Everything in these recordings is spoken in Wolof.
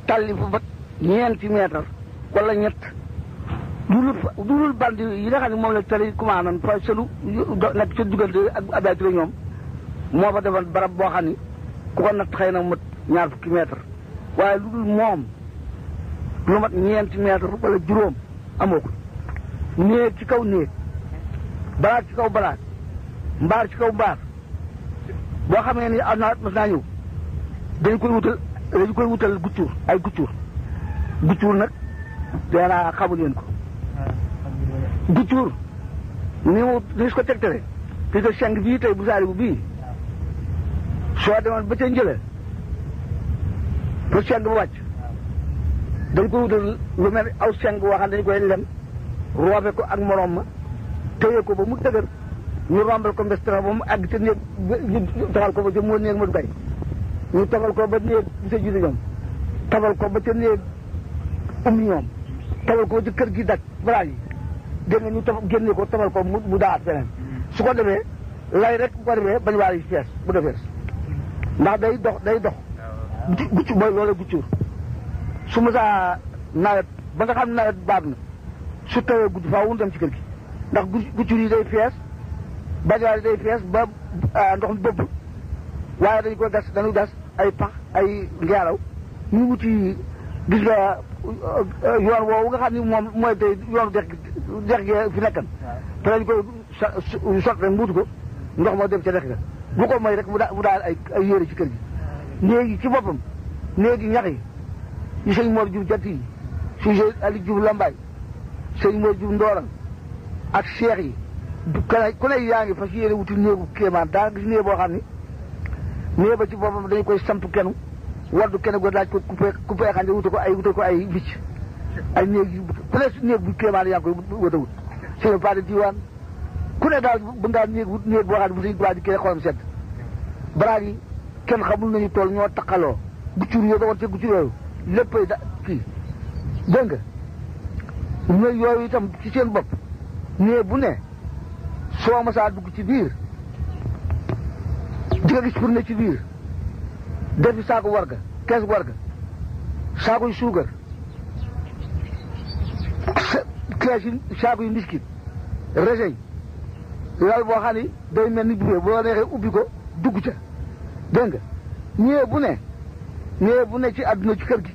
talli fa ba ñeenti mètre wala ñett dulul dulul bandi yi nga xam ne moom la tali commandant fa selu nekk ca diggante ak Abdoulaye Touré ñoom moo fa defoon barab boo xam ni ku ko natt xëy na mat ñaar fukki mètre waaye lu dul moom lu mat ñeenti mètre wala juróom amoo ko néeg ci kaw néeg balaat ci kaw balaat mbaar ci kaw mbaar boo xamee ni am naa mas naa ñëw dañ koy wutal dañ koy wutal guccuur ay guccuur guccuur nag deenaa xamu leen ko guccuur ni mu ni su ko tegtale te que seng bii tey bu saari bu bii soo demoon ba ca njële pour seng bu wàcc dañ koy wutal lu mel aw seng boo xam dañ koy lem roobe ko ak moroom ma téye ko ba mu dëgër ñu rombal ko mbestara ba mu àgg ca néeg taxal ko ba ca moo néeg ma du kay ñu tabal ko ba néeg bi sa jiite ñoom tabal ko ba ca néeg ummi ñoom tabal ko ba ca kër gi daj balaa yi dégg nga ñu tab génne ko tabal ko mu daat feneen su ko defee lay rek bu ko defee bañ waar yi fees bu defees ndax day dox day dox gucc mooy loolu guccuur su ma saa nawet ba nga xam nawet baat na su tawee guddi faaw dem ci kër gi ndax guccur yi day fees bañwaar yi day fees ba ndox mi bëbb waaye dañ ko gas dañu gas ay pax ay ngeeraw ñu wuti gis nga yoon woowu nga xam ni moom mooy tey yoonu dex dex gi fi nekkan te dañ koy sot rek mbuutu ko ndox moo dem ca dex ga bu ko mooy rek mu daal ay ay yére ci kër gi néegi ci boppam néegi ñax yi yi sëñ Mor Diouf jant yi si sëñ Ali Diouf Lambaay sëñ Mor Diouf Ndooran ak seex yi ku ne yaa ngi fas yéene wuti néegu kéemaan daa gis néeg boo xam ni néeg ba ci boppam dañu koy samp kenu waddu kene go laaj ko coupé coupé xande wuta ko ay wuta ko ay vicc ay néeg yu ku ne néeg bu kéemaan yaa ngi koy wut a wut sëñ pas de diwaan ku ne daal bu ngaa néeg wut néeg boo xam ne bu sëñ tubaab di kene xolam sedd baraag yi kenn xamul nañu tool ñoo taqaloo guccur yoo doon ca guccur yooyu léppay da kii dégg nga néeg yooyu itam ci seen bopp néeg bu ne soo masaa dugg ci biir di nga gis pour ne ci biir defi saako warga kees warga saako yu suukar kees yi saako yu mbiskit reseñ lal boo xam ni day mel ni bubee boo neexee ubbi ko dugg ca dégg nga ñëwee bu ne ñëwee bu ne ci àdduna ci kër gi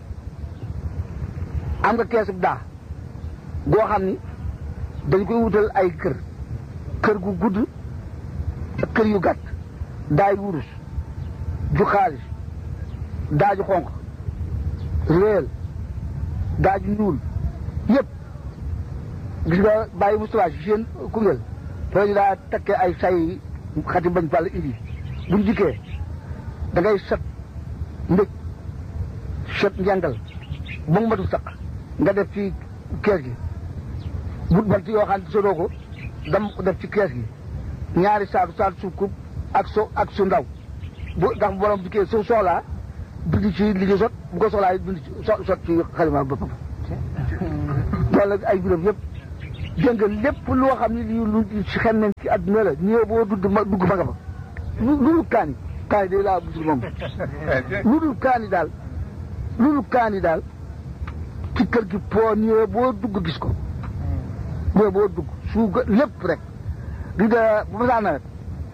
am nga kees daa goo xam ni dañ koy wutal ay kër kër gu gudd ak kër yu gàtt daay wurus ju xaalis daaju xonq réel daaju ñuul yëpp gis nga bàyyi Moustapha si seen Koungheul foofu ñu daa takkee ay say xati bañ fàll indi buñ jikkee da ngay set mbëj set njàngal ba mu matu saq nga def ci kees gi but bant yoo xam ne sodoo ko dam def ci kees gi ñaari saatu saatu suuf kub ak so ak su ndaw bu ndax borom dikkee su soxlaa bind ci li ñu sot bu ko soxlaa bind ci sot ci xalima boppam loolu ay biram yëpp dégg nga lépp loo xam ne lii lu ci xem nañ ci àdduna la ñëw boo dugg ma dugg fa nga fa lu dul kaani kaani day laa gisul moom lu dul kaani daal lu dul kaani daal ci kër gi po ñëwee boo dugg gis ko ñëwee boo dugg suuga lépp rek di nga bu ma saa nawet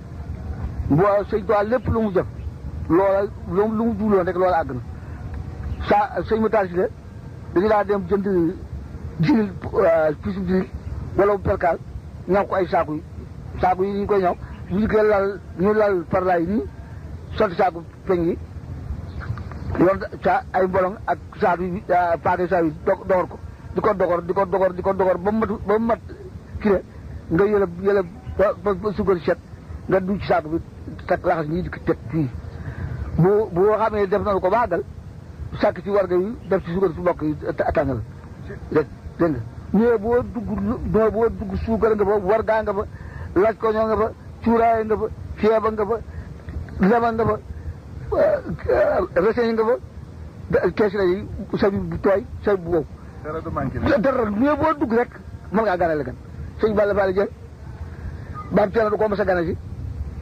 boo sëñ Tuubaa lépp lu mu jëf loola lu mu jubloon rek loola àgg na saa sëñ Matar si de dañu daa dem jënd jinil pisu jinil wala bu perkaal ñaw ko ay saaku yi saaku yi ñu koy ñaw bu ñu koy lal ñu lal parlay nii sotti saaku peñ yi yoon sa ay mbolong ak saatu yi paake saa yi dogor ko di ko dogor di ko dogor di ko dogor ba mu mat ba mu mat kii nga yëlëb yëlëb ba suukar set nga du ci saaku bi teg laxas ñii di ko teg fii bu bu xamee def na ko baagal sàkk ci warga yi def ci suukar su mbokk yi tàngal dégg dégg nga ñëwee boo dugg ñëwee boo dugg suukar nga fa wargaa nga fa laaj ko ñoo nga fa cuuraay nga fa ceeba nga fa lema nga fa reseñ nga fa kees la yi sabi bu tooy sabi bu wow dara du manqué dara ñëwee boo dugg rek mën ngaa ganale gan sëñ Balla Balla Dieng baam Ceerno du ko mos a gana si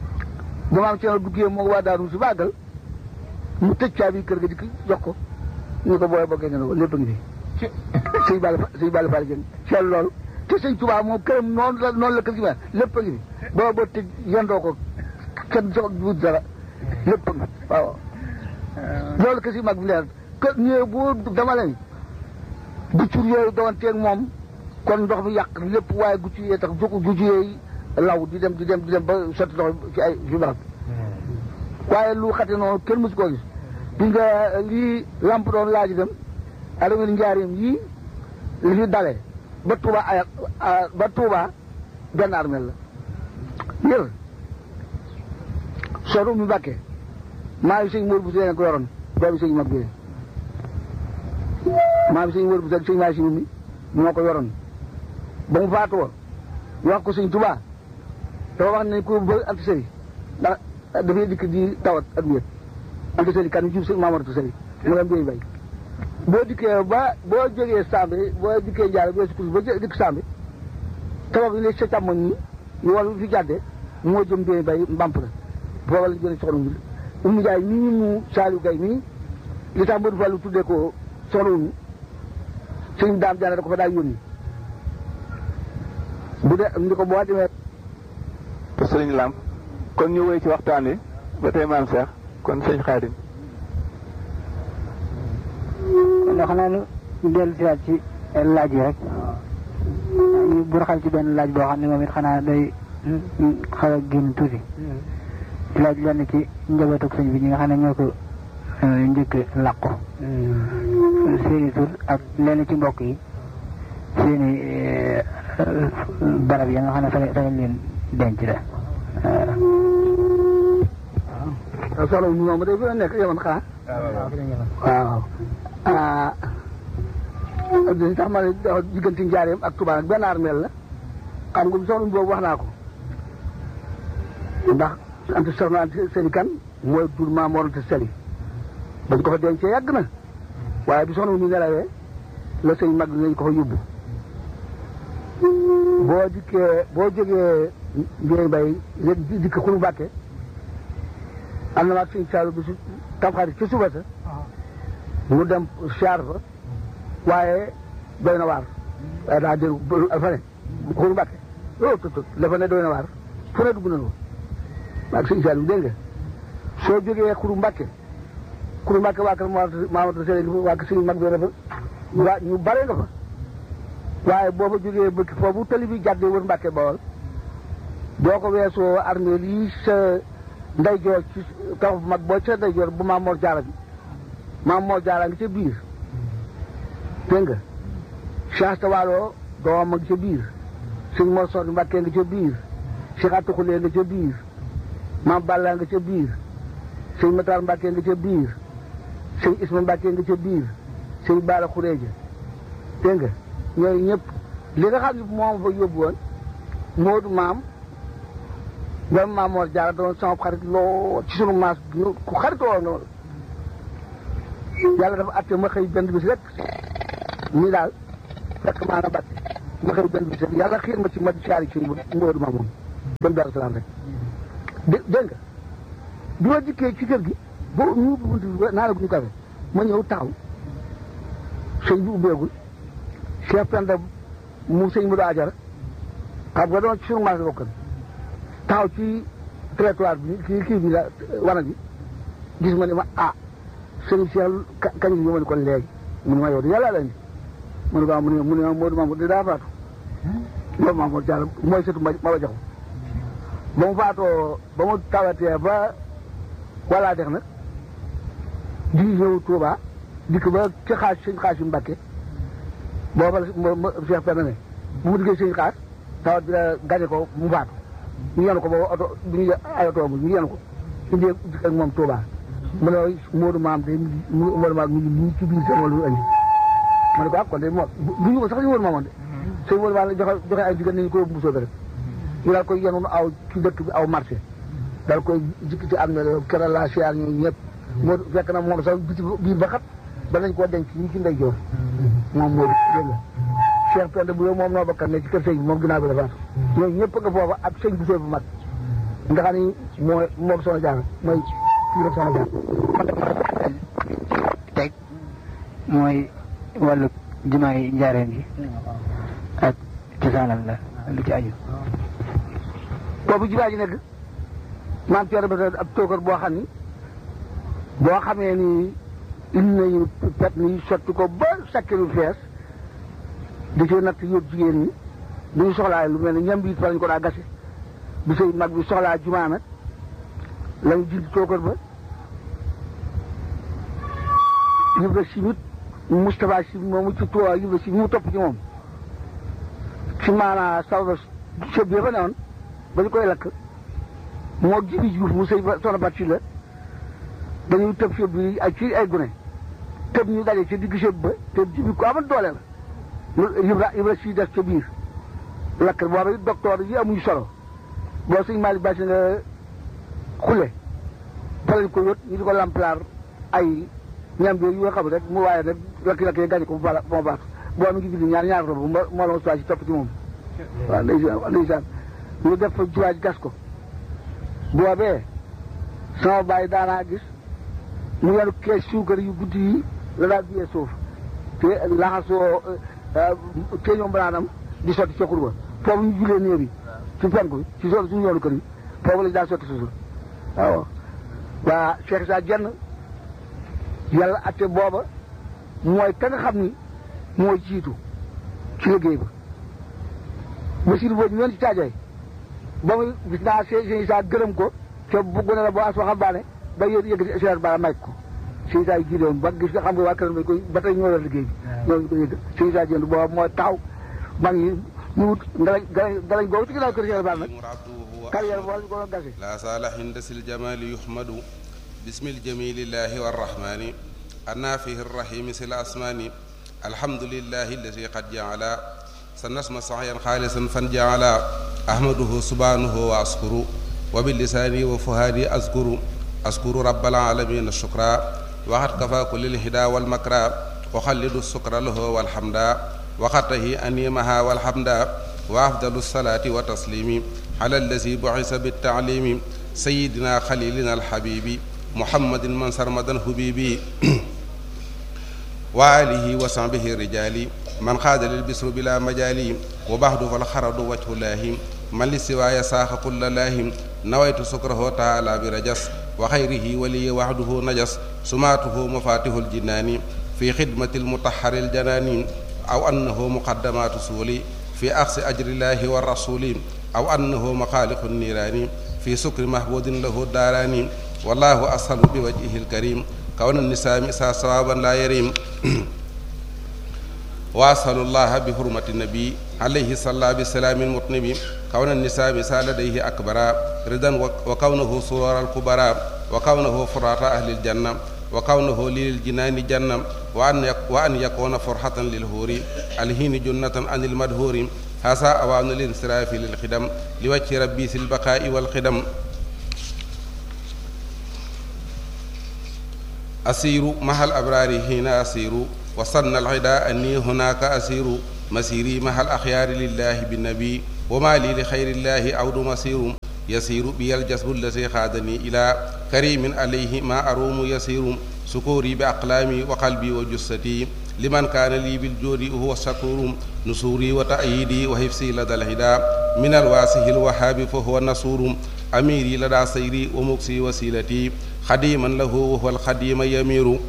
ba maam Ceerno duggee moo waa daaru si bàggal mu tëj caabi kër ga di jox ko ñu ko booy bokkee ngeen ko lépp a ngi fi sëñ Balla sëñ Balla Fall jëng seet loolu te sëñ Tuubaa moom këram noonu la noonu la kër gi mel lépp a ngi fi boo boo tëj yendoo ko kenn soog wut dara lépp a ngi fi waaw loolu kër si mag bi leer kër ñëwee bu dama leen guccur yooyu doon teeg moom kon ndox mi yàq lépp waaye guccur yooyu tax jóg guccur yooyu law di dem di dem di dem ba sotti ndox ci ay fi barab waaye lu xate noonu kenn mësu koo gis bi nga lii lamp doon laaj dem alamel njaarim yii li fi dale ba Touba ay ba Touba benn armel la yër sooru mi Mbàkke maa ngi sëñ Mor bu seen ko yoroon doomi sëñ mag bi maa ngi sëñ Mor bu seen sëñ maa si mi moo ko yoroon ba mu faatoo wax ko sëñ Touba dafa wax ne ko ba ant sëri ndax dafay dikk di tawat ak wéet ant sëri kan jub sëñ Mamadou sëri mu nga mbéy bay boo dikkee ba boo jógee Sambe boo dikkee Ndiaye boo sukkus ba dikk Sambe tabax bi ne sa càmmoñ ñi ñu wal fi jàdde moo jëm mbéy bay mbamp la booba la jëlee soxna Wuli Umu Njaay mii mu Saliou Gay mii li tax Modou Fallou tuddee ko soxna Umu sëñ daam jaane da ko fa daa yónni bu dee ndi ko boo demee sëriñ Lamp kon ñu woy ci waxtaan wi ba tey maam Cheikh kon sëñ Xaadim kon xanaa nu dellu si waat ci laaj yi rek ñu burxal ci benn laaj boo xam ne moom it xanaa day xaw a génn tuuti laaj lenn ci njabootug sëñ bi ñi nga xam ne ñoo ko njëkk làqu seeni tur ak lenn ci mbokk yi seeni barab ya nga xam ne fa fa leen denc la waaw soxna Umu moom day fa nekk yemoon xanaa waaw ah dañ tax ma ne diggante njaareem ak Touba nag benn armeel la xam nga soxna boobu wax naa ko ndax ante soxna ante seli kan mooy tur maa moronte seli bañ ko fa dencee yàgg na waaye bi soxna mu nelawee la sëñ mag nañ ko fa yóbbu boo dikkee boo jógee mbéy bay léegi dikk xulu bàkke am na maag sëñ Saalu bi su tamxarit ci suba sa mu dem siyaar fa waaye doy na waar waaye daa dégg fa ne xuru mbàkke loolu tut tut la fa ne doy na waar fu ne dugg na ko maag sëñ Saliou dégg nga soo jógee xuru mbàkke xuru mbàkke waa kër Mamadou Seye waa kër sëñ mag bi dafa waa ñu bare nga fa waaye boo fa jógee bëkk foofu tali bi jàddee wër mbàkke bawol boo ko weesoo armée lii sa ndeyjoor ci tax bu mag boo ca ndeyjoor bu Maam Mor Jaara bi Maam Mor Jaara ngi ca biir dégg nga Cheikh Tawalo doomam a ngi ca biir sëñ Mor Soxna Mbàkke nga ca biir Cheikh Atou Khoulé nga ca biir Maam Balla nga ca biir sëñ Matar Mbàkke nga ca biir sëñ Isma Mbàkke nga ca biir sëñ Baara Xureeja dégg nga ñooyu ñëpp li nga xam ne moom fa yóbbu woon Moodu maam ñoom Maam Mor Jaara doon sama xarit loo ci sunu maas ku xarit woon noonu yàlla dafa atte ma xëy benn bis rek nii daal fekk maa na bat ma xëy benn bis rek yàlla xiir ma ci ma di saari ci mboodu ma moom dem Daaru Salaam rek dé dégg nga bi ma dikkee ci kër gi boo ñu ubbi bunt bi naa la guñu kafe ma ñëw taxaw sëñ bi ubbeegul Cheikh Penda mu sëñ mu doo ajara xam nga doon ci sunu marché bokkan taxaw ci trottoir bi kii kii bi la wana bi gis ma ne ma ah sëñ Cheikh kañ bi ma ne kon léegi mu ne ma yow de yàlla la ni mu ne waaw mu ne mu ne ma Modou Mamour de daa faatu Modou Mamour Diallo mooy sëtu ma ma ba jox ba mu faatoo ba mu tawatee ba walla dex nag di ñëw Touba dikk ba ci xaas sëñ xaas yu Mbàkke booba la Cheikh Penda ne bu mu diggee sëñ xaas tawat bi la gañe ko mu faatu ñu yenu ko booba oto bu ñu ay oto bu ñu yenu ko indi dikk ak moom Touba mu ne Modou Maam de Modou Maam mi ngi ci biir sama lu andi ma ne ko ah kon de moo du ñu ko sax ñu Modou Maam de sëñ Modou Maam la joxe joxe ay jigéen nañu ko yóbbu Mbusoo rek ñu daal koy yenu aw ci dëkk bi aw marché daal koy jikki ci am na keral la siyaar ñu ñëpp moo fekk na moom sax biti biir ba xat ba nañ koo denc ñi ci ndey joor moom moo dégg nga Cheikh Penda bu moom noo bakkan ne ci kër sëñ bi moom ginnaaw bi dafa ñooñu ñëpp nga foofa ak sëñ bu bu mag nga xam ni mooy moom soxna jaar mooy kii rek soxna jaar teg mooy wàllu jumaa yi njaareen ji ak cosaanam la lu ci aju boobu jumaa ji nekk maam Thierno ba ab tookar boo xam ni boo xamee ni indi nañu pet ni sotti ko ba sakkiru fees di ci natt yóbbu jigéen ñi bu ñu soxlaa lu mel ne ñam bi it fa lañ ko daa gase bi sëy mag bi soxlaa jumaa nag lañu dindi tookar ba yëbra simit Moustapha si moomu ci tuwa yëbra si mu topp ci moom ci maanaa sawda sëb bi fa newoon ba ñu koy lakk moo jibi juuf mu sëy ba soxna bat si la dañuy tëb sëb bi ay ci ay gune tëb ñu daje ci digg sëb ba te jibi ko amal doole la yëbra yëbra si def ca biir lakk booba docteur yi amuñu solo boo sëñ Malick Basi nga xule fa lañ ko yót ñu di ko lamplaar ay ñam bi yu nga xam rek mu waaye nag lakk-lakk yi gàñe ko bu bala moo baax boo mi ngi bind ñaar ñaar robu moo moo la ma si topp ci moom waaw ndeysaan ndeysaan ñu def fa juwaaj gas ko boobee sama bàyyi daanaa gis mu yenu kees suukar yu guddi yi la daa biyee suuf te laxasoo te ñoom banaanam di sotti ca xurba foofu ñu julee néew yi ci penku bi ci so suñu yoonu kër yi foofu lañ daa sotti suuf waaw waa Cheikh Sa jenn yàlla atte booba mooy ka nga xam ni moo jiitu ci liggéey ba Basiru boobu ñu leen ci caajay ba muy gis naa sëñ Isaa gërëm ko te bu gone la boo as waxal baane ba yéen yëg seer ba may ko sëñ Isaa yi jiite woon ba gis nga xam nga waa këram koy ba tey ñoo yor liggéey bi ñoo ko yëg sëñ Isaa jënd booba mooy taxaw mag ñi ñu wut ngalañ ngalañ ngalañ googu ci ginnaaw kër seer ba nag carrière boo ñu ko doon gase لا صالح هندس الجمال يحمد بسم الجميل الله والرحمن النافه الرحيم سل الأسمان الحمد لله الذي قد جعل سنسمى صحيا خالصا فنجعل أحمده سبحانه وأشكر وباللسان وفهادي أذكر أذكر رب العالمين الشكرا وقد كفى كل الهدى والمكرى وخلد السكر له والحمد وقته أنيمها والحمد وأفضل الصلاة وتسليم على الذي بعث بالتعليم سيدنا خليلنا الحبيب محمد من سرمدا حبيبي وآله وصحبه الرجال من خاد للبسر بلا مجال وبعد فالخرد وجه الله من للسواي ساخ كل الله نويت سكره تعالى برجس وخيره ولي وحده نجس سماته مفاتيح الجنان في خدمة المطهر الجنان أو أنه مقدمات سولي في أخذ أجر الله والرسول أو أنه مخالق النيران في سكر محبود له الداران والله أسهل بوجهه الكريم كون النساء مسا صوابا لا يريم وأسأل الله بحرمة النبي عليه الصلاة والسلام المطنب كون النساء مسا لديه أكبر رضا وكونه سرور الكبرى وكونه فرات أهل الجنة وكونه للجنان جنة وأن وأن يكون فرحة للهور الهين جنة عن المدهور هذا أوان الانصراف للخدم لوجه ربي في البقاء والخدم أسير مع الأبرار هنا أسير وصلنا العداء أني هناك أسير مسيري مع الأخيار لله بالنبي وما لي لخير الله عود مسير يسير بي الجسد الذي خادني إلى كريم عليه ما أروم يسير سكوري بأقلامي وقلبي وجستي لمن كان لي بالجود وهو الشكور نصوري وتأييدي وحفظي لدى الهدى من الواسه الوهاب فهو النصور أميري لدى سيري ومكسي وسيلتي خديما له وهو الخديم يمير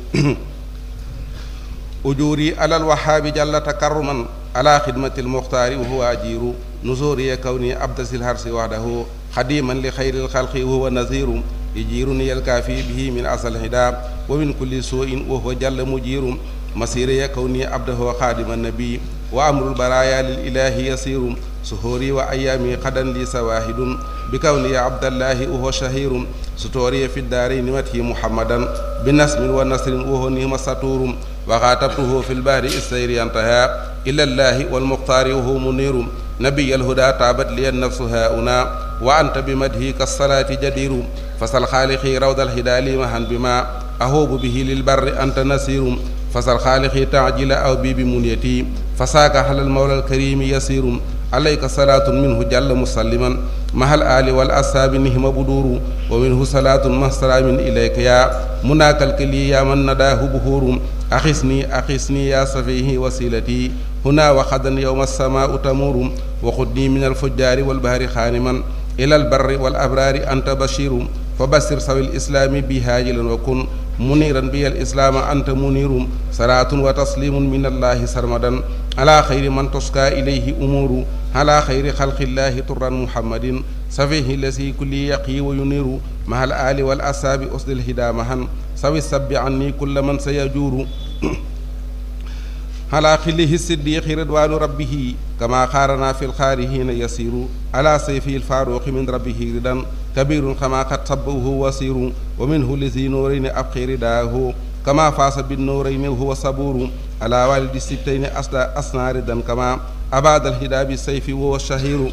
أجوري على الوهاب جل تكرما على خدمة المختار وهو أجير نزوري كوني أبدس الهرس وحده خديما لخير الخلق وهو نذير يجيرني الكافي به من أصل الهدى ومن كل سوء وهو جل مجير مسيري كوني عبده خادم النبي وأمر البرايا للإله يسير سهوري وأيامي قدا لي سواهد بكوني عبد الله وهو شهير ستوري في الدارين مته محمدا بنسم ونصر وهو نهم سطور وخاطبته في البحر السير انتهى إلى الله والمختار وهو منير نبي الهدى تابت لي النفس هاؤنا وأنت بمدهك الصلاة جدير فسل خالقي روض الهدى لي مهن بما أهوب به للبر أنت نسير فسل خالقي تعجل أو بي بمنيتي فساك على المولى الكريم يسير عليك صلاة منه جل مسلما مع الآل والأصحاب نهم بدور ومنه صلاة مع سلام إليك يا مناك الكلي يا من نداه بهور أخسني أخسني يا سفيه وسيلتي هنا وخدا يوم السماء تمور وخذني من الفجار والبهر خانما إلى البر والأبرار أنت بشير فبشر سوي الإسلام بهاجلا وكن منيرا بي الإسلام أنت منير صلاة وتسليم من الله سرمدا على خير من تسقى إليه أمور على خير خلق الله طرا محمد سفيه الذي كل يقي وينير مع الآل والأصحاب أسد الهدى مهن سوي السب عني كل من سيجور على خله الصديق رضوان ربه كما خارنا في الخارهين يسير على سيفه الفاروق من ربه ردا كبير كما قد صبه وسير ومنه لذي نورين أبقي رداه كما فاس بالنورين وهو صبور على والد السبتين أسدى أسنى ردا كما أباد الهدى بالسيف وهو الشهير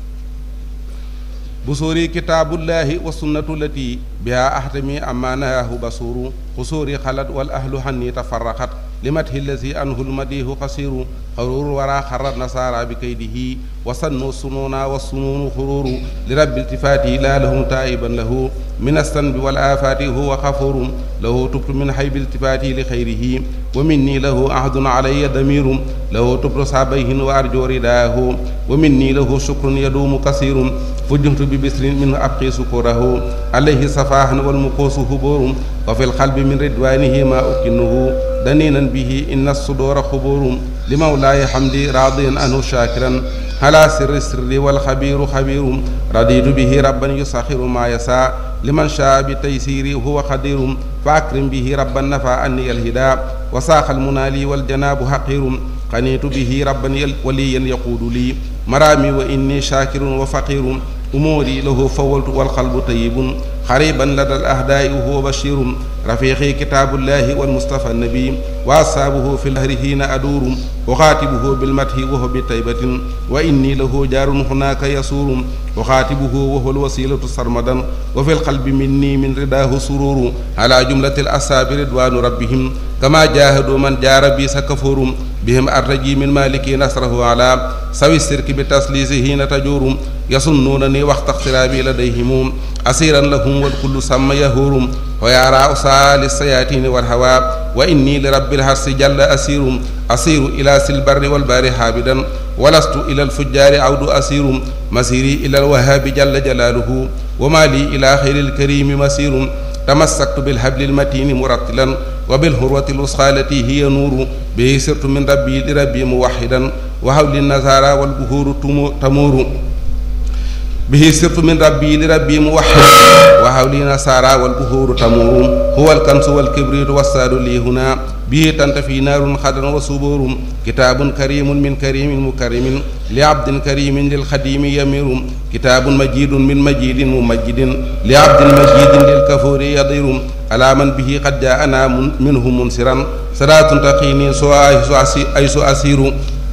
بصوري كتاب الله والسنة التي بها أحتمي أما نهاه بصور قصوري خلت والأهل حني تفرقت لمته الذي أنه المديه قصير خرور ورا خر النصارى بكيده وسنوا السنون والسنون خرور لرب التفاته لا لهم تائبا له من الذنب والآفات هو غفور له تبت من حيب التفاته لخيره ومني له عهد علي ضمير له تبت صابيه وأرجو رداه ومني له شكر يدوم كثير فجمت ببسر منه أبقي سكره عليه صفاح والمقوس هبور وفي القلب من رضوانه ما أكنه دنينا به إن الصدور خبور لمولاي حمدي راضيا عنه شاكرا على سر السر والخبير خبير رضيت به ربا يسخر ما يسعى لمن شاء بتيسيري هو قدير فأكرم به ربا نفى عني الهدى وساق المنالي والجناب حقير قنيت به ربا وليا يقود لي مرامي وإني شاكر وفقير أموري له فولت والقلب طيب قريبا لدى الأهداء وهو بشير رفيقي كتاب الله والمصطفى النبي وأصحابه في الهر حين أدور أخاتبه بالمدح وهو بطيبة وإني له جار هناك يسور أخاتبه وهو الوسيلة سرمدا وفي القلب مني من رداه سرور على جملة الأصحاب رضوان ربهم كما جاهدوا من جار بي سكفور بهم أرجي من مالك نصره على سوي السرك بتسليسه حين تجور يصنونني وقت اقترابي لديهم أسيرا لهم والكل سمى يهور ويرى أسال السياتين والهوى وإني لرب الحرس جل أسير أسير إلى سلبر والبار حابدا ولست إلى الفجار عود أسير مسيري إلى الوهاب جل جلاله وما لي إلى خير الكريم مسير تمسكت بالحبل المتين مرتلا وبالهروة الوسخى التي هي نور به سرت من ربي لربي موحدا وحول النزارى والبهور تمور به سرت من ربي لربي موحد وحولي نصارى والبهور تمور هو الكنس والكبريت والساد لي هنا به تنتفي نار خدر وصبور كتاب كريم من كريم مكرم لعبد كريم للخديم يمير كتاب مجيد من مجيد ممجد لعبد مجيد للكفور يضير على من به قد جاءنا منه منصرا صلاة تقيني سوى أيس أسير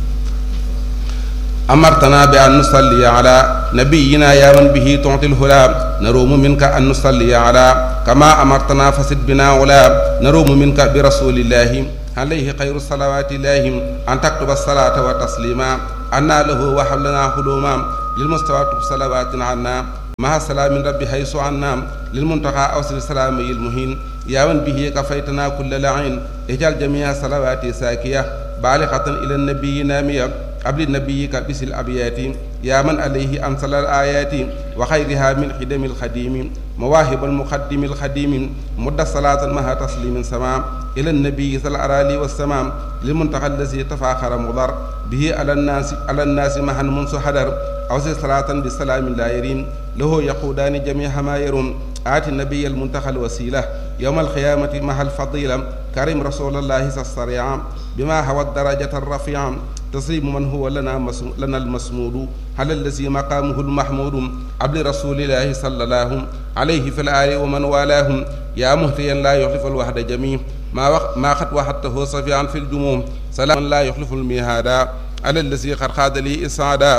أمرتنا بأن نصلي على نبينا يا من به تعطي الهلا نروم منك أن نصلي على كما أمرتنا فسد بنا ولا نروم منك برسول الله عليه خير الصلوات الله أن تكتب الصلاة وتسليما أنا له وحبلنا حلوما للمستوى صلوات عنا مع سلام ربي حيث عنا للمنتقى أوصل السلام المهين يا من به كفيتنا كل لعين اجعل جميع صلواتي ساكية بالغة إلى النبي نامية قبل نبيك بس الأبيات يا من عليه أنزل الآيات وخيرها من خدم الخديم مواهب المقدم الخديم مد صلاة مها تسليم سمام إلى النبي صلى الأرالي والسمام للمنتقى الذي تفاخر مضر به على الناس على الناس مها منذ حدر أوصي صلاة بالسلام لا يريم له يقودان جميع ما يرون آتي النبي المنتقى الوسيلة يوم القيامة مع الفضيلة كريم رسول الله الصريع بما هو الدرجة الرفيعة تسليم من هو لنا مسم... لنا المسمود على الذي مقامه المحمود عبد رسول الله صلى الله عليه في الآل ومن والاهم يا مهتيا لا يخلف الوحد جميع ما وق... ما قد وحدته صفيعا في الجموم سلام لا يخلف الميهادا على الذي قد خاد لي إسعادا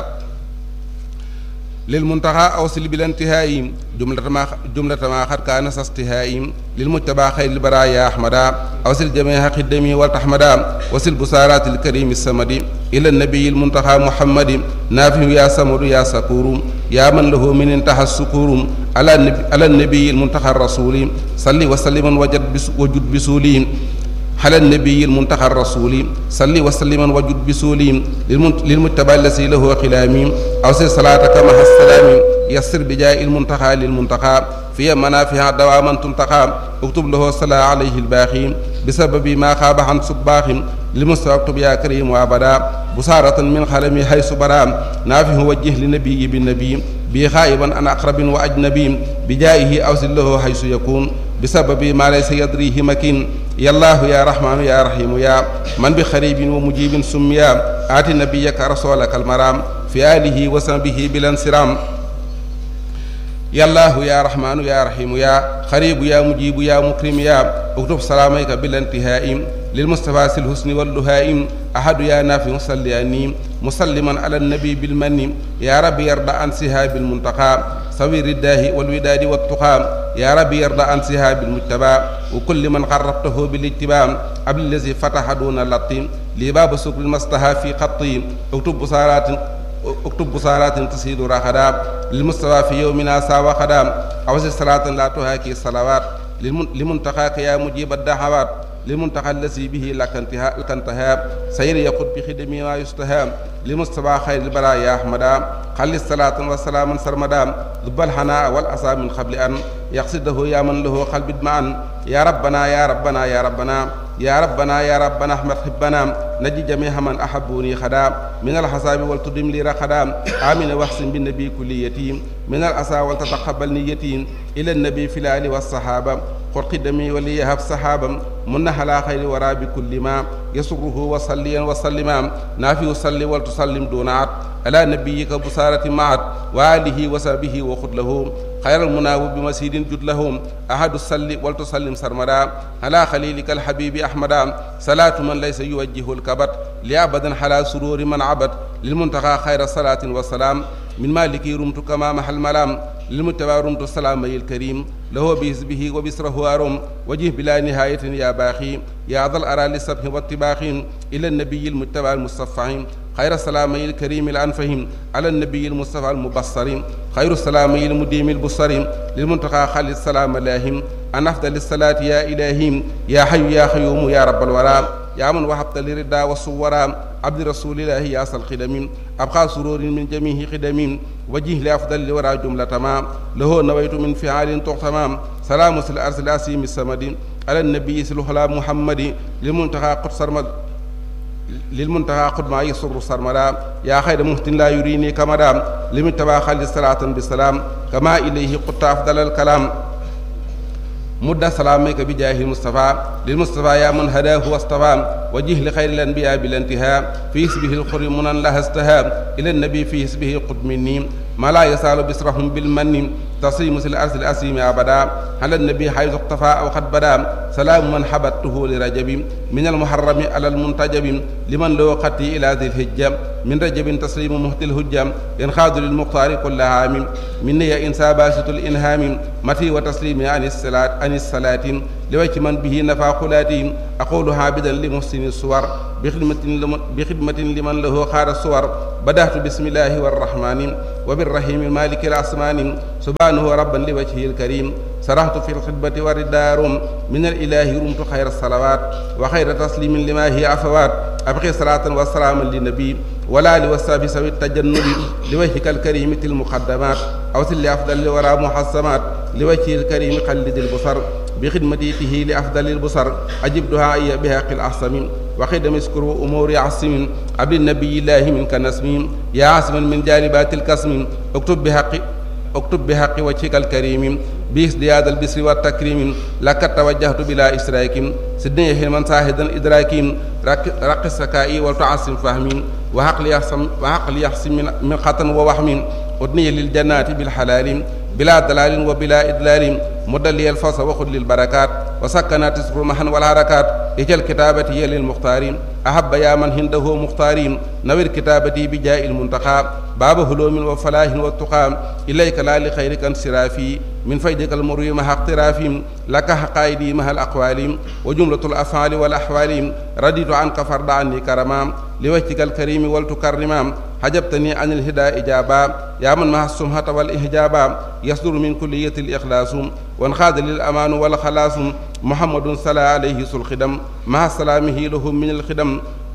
للمنتهى أوصل بلا انتهاء جملة ما جملة ما قد كان استهاء للمتبع خير البرايا أحمدا أوصل جميع خدمي والتحمدا وصل بسارات الكريم السمد إلى النبي المنتهى محمد نافع يا سمر يا سكور يا من له من انتهى السكور على النبي, على النبي المنتهى الرسول صلي وسلم وجد بس وجد بسولي على النبي المنتقى الرسول صل وسلما وجد بسولي للمتبع الذي له خلامي أوصي صلاتك مع السلام يسر بجاء المنتقى للمنتقى في منافع دواما تنتقى اكتب له صلاة عليه الباخي بسبب ما خاب عن صباخ لمستوى اكتب يا كريم وابدا بصارة من خلمي حيث برام نافه وجه لنبي بالنبي بي خائبا أن أقرب وأجنبي بجائه أوصل له حيث يكون بسبب ما ليس يدريه مكين يا الله يا رحمن يا رحيم يا من بخريب ومجيب سميا آت نبيك رسولك المرام في آله وصحبه بلا انصرام يا الله يا رحمن يا رحيم يا خريب يا مجيب يا مكرم يا اكتب سلاميك بلا انتهاء للمصطفى الحسن واللهائم أحد يا نافع صل أني مسلما على النبي بالمن يا رب يرضى عن سهاب المنتقى سوير الداه والوداد والتقى يا رب يرضى عن سهاب المجتبى وكل من قربته بالاتباع قبل الذي فتح دون اللطيم لباب سكر المصطفى في خطي اكتب بصارات اكتب بصارات تسيد رخدا للمستوى في يومنا ساوى خدام أوزي صلاة لا تهاكي الصلوات لمنتقاك يا مجيب الدعوات للمنتقى الذي به لك انتهاء لك انتهاء سير يقود بخدمه ما يستهام لمصطفى خير البرايا أحمدا خلي الصلاة والسلام سرمدا ذب الحناء والأسى من قبل أن يقصده يا من له قلب معا يا ربنا يا ربنا يا ربنا يا ربنا يا ربنا احمد حبنا نجي جميع من احبوني خدا من الحساب والتدم لي رخدا امين واحسن بالنبي كل يتيم من الاسى ولتتقبل نيتي الى النبي في الال والصحابه قل قدمي وليهب صحابا من على خير ورا بكل ما يسره وصليا وسلما نافي صلي ولتسلم دون عد على نبيك بصارة معت وآله وصحبه وخذ له خير المناوب بمسيد جد لهم أحد الصلي ولتسلم سرمدا على خليلك الحبيب أحمدا صلاة من ليس يوجه الكبت لأبدا على سرور من عبد للمنتقى خير الصلاة والسلام من مالك رمت كما محل ملام للمتبع رمت السلام الكريم له بحزبه وبسره أرم وجه بلا نهاية يا باخي يا ذا الأرى للسبح والطباخ إلى النبي المتبع المصفح خير السلامي الكريم الأنفهم على النبي المصطفى المبصر خير السلامي المديم البصر للمنتقى خالد السلام لاهم أن أفضل الصلاة يا إلهي يا حي يا خيوم يا رب الورى يا من وهبت لردا والصورا عبد رسول الله يا أصل خدم أبقى سرور من جميع خدم وجه لأفضل الورى جملة ما له نويت من فعال تغتمام سلام الأرض الأسيم السمد على النبي سلوحلا محمد للمنتقى قدس سرمد للمنتهى قد ما يسر سرمدا يا خير مهتن لا يريني كمدا لمن تبا خالد صلاة بالسلام كما إليه قد أفضل الكلام مد سلامك بجاه المصطفى للمصطفى يا من هداه واصطفى وجه لخير الأنبياء بالانتهاء في اسمه الخر منا لها استهاب إلى النبي في اسمه قد مني ما لا يسال بسرهم بالمن تصيم الأرض الأسيم أبدا على النبي حيث اقتفى أو قد بدا سلام من حبته لرجب من المحرم على المنتجب لمن له قتي إلى ذي الهجة من رجب تسليم مهت الهجة ينخاذ للمختار كل عام مني إنسى باسط الإنهام متي وتسليم عن الصلاة عن الصلاة لوجه من به نفى خلاتي أقول عابدا لمحسن الصور بخدمة, بخدمة لمن له خار الصور بدأت بسم الله والرحمن وبالرحيم المالك الأسمان سبحانه ربا لوجهه الكريم سرحت في الخدمة والدار من الإله رمت خير الصلوات وخير تسليم لما هي عفوات أبقي صلاة وسلاما للنبي ولا لوساب سوي التجنب لوجهك الكريم تل المقدمات أوصل لأفضل الورى محسمات لوجهه الكريم قلد البصر بخدمته لأفضل البصر أجب دعائي بهاق الأحسم وخدم اسكر أمور عصم عبد النبي الله منك نسم يا عاصما من جالبات الكسم اكتب بحق اكتب بحق وجهك الكريم بازدياد البسر والتكريم لك توجهت بلا إشراك سدني حلما ساهدا إدراك رق السكائي والتعصم فهمي وعقل يحسم وعقل يحسم من, من خطن ووهم أدني للجنات بالحلال بلا دلال وبلا إدلال مدلي الفصل وخذ للبركات وسكنات تسر محن والحركات اجل كتابتي للمختار أحب يا من هنده مختارين نوير كتابتي بجاء المنتقى باب هلوم وفلاح والتقى إليك لا لخيرك انصرافي من فيدك المروي مع اقترافهم لك حقائدي مع الأقوال وجملة الأفعال والأحوال رديت عنك فرد عني كرما لوجهك الكريم ولتكرما حجبتني عن الهدى إجابا يا من مع السمحة والإحجابا يصدر من كلية الإخلاص وانخاد للأمان والخلاص محمد صلى عليه الخدم مع سلامه لهم من الخدم